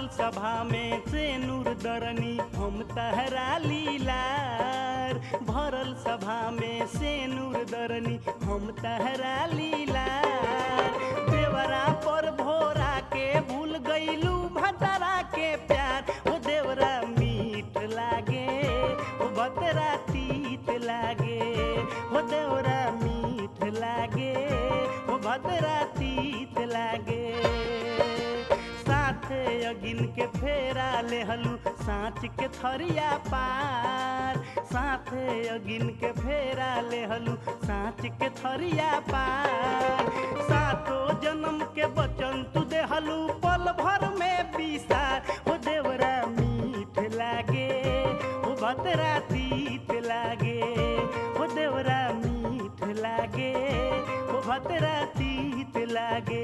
सभा में से नूर दरनी हम तहरा लीलार भरल सभा में से नूर दरनी हम तहरा लीलार देवरा पर भोरा के भूल गईलू भतरा के प्यार ओ देवरा मीठ लागे ओ भतरा तीत लागे ओ देवरा मीठ लागे ओ भतरा तीत लागे साथे अगिन के फेरा लेहलू साँच के थरिया पार साथे अगिन के फेरा लेहलू साँच के थरिया पार सातो जन्म के बचन तू देहलू पल भर में बिसार हो देवरा मीठ लागे हो भतरा तीत लागे हो देवरा मीठ लागे हो भतरा तीत लागे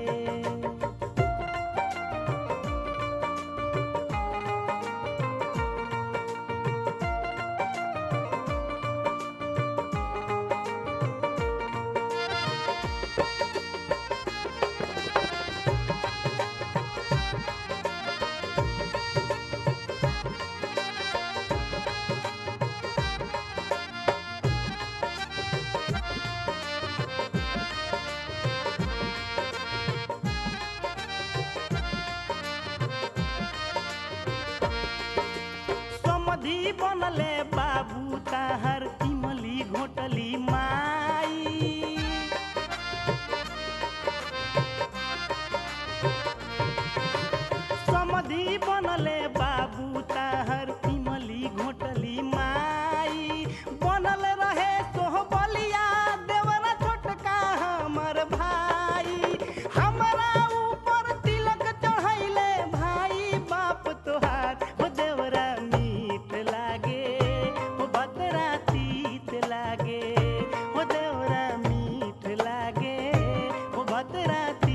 समधी बनले बाबू ताहर इमली घोटली माई समधी बनले बाबू ताहर इमली घोटली माई बनल रहे सोहबलिया देवरा छोटका हमर भाई हमरा ऊपर तिलक चढ़ैले भाई बाप तोहार हो देवरा मीठ लागे हो भतरा तीत लागे हो देवरा मीठ लागे हो भतरा